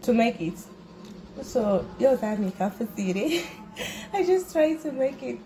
to make it so yau za mu kafa tsire i just try to make it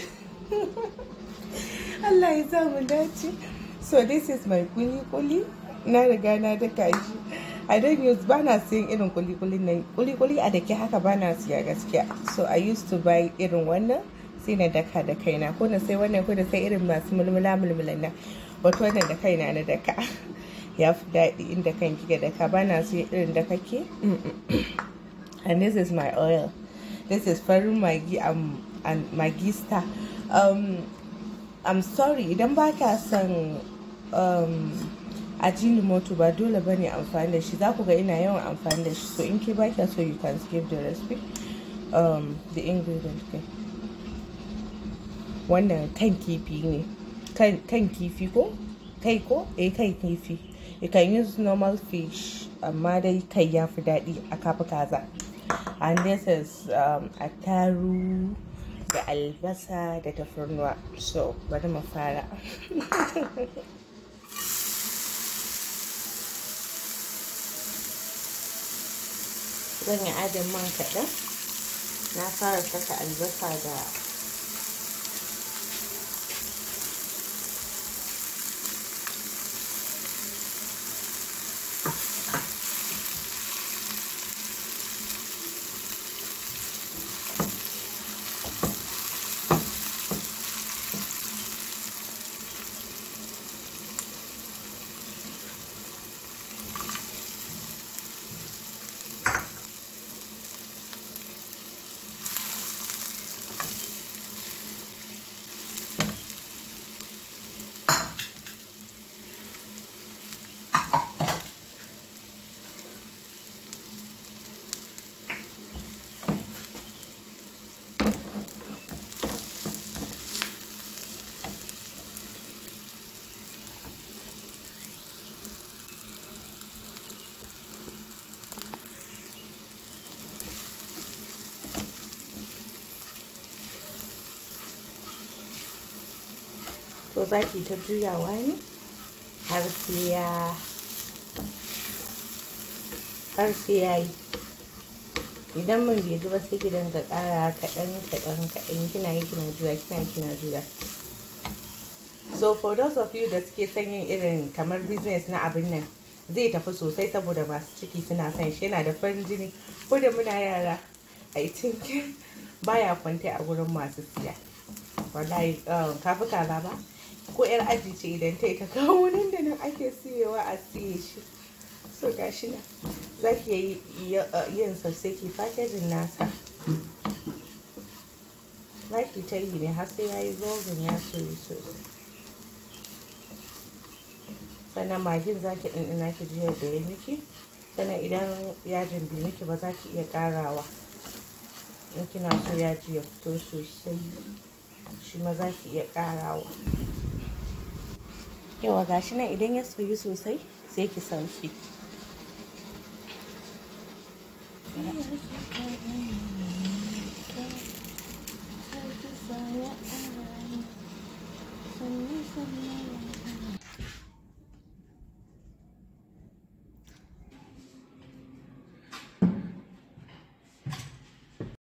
Allah ya sa mu dace so this is my kuli kuli na riga na daka shi I don't use ba na siyan irin kuli-kuli nan kuli-kuli a dake haka ba na siya gaskiya so I used to buy irin wannan sai na daka da kaina ko na sai wannan ko na sai irin masu mulmula mulmulan nan wato wannan da kaina na daka ya fi daɗi inda kan kika daka ba na siyan irin da kake and this is my oil this is farin magi um, and magi star um, I'm sorry idan ba ka son um, ajinomoto ba dole ba ne amfani da shi za ku ga ina yawan amfani da shi so in ke ba so you can skip the recipe um, the ingredient kai wannan kan kifi ne kan kifi ko kai ko eh kai kifi you can use normal fish amma dai kai ya fi daɗi a kafa kaza and this is um, attaru da albasa da tafarnuwa so bari mu fara zan yi adin man kaɗan na fara saka albasa da to za ki ta juyawa ne har sai ya har sai ya yi idan man bai ji ba sai ki dinga ƙara kaɗan kaɗan kaɗan kina yi kina juya kina yi kina juya so for those of you da suke son yin irin kamar business na abin nan zai tafi sosai saboda masu ciki suna son shi yana da farin jini ko da muna yara i think baya kwanta a gurin masu siya wallahi kafi kaza ba ko yar aji ce idan ta yi ta kawo nan da nan ake siyewa a siye shi so gashi nan za ki yi yin sosai ki fakejin nasa za ki ta yi ne har sai ya yi zogon ya soyi sosai sannan magin za ki ɗanɗana ki ji yadda ya miki sannan idan yajin bai miki ba za ki iya ƙarawa in kina so yaji ya fito sosai shi ma za ki iya ƙarawa yawa gashi nan idan ya soyu sosai sai ki sauki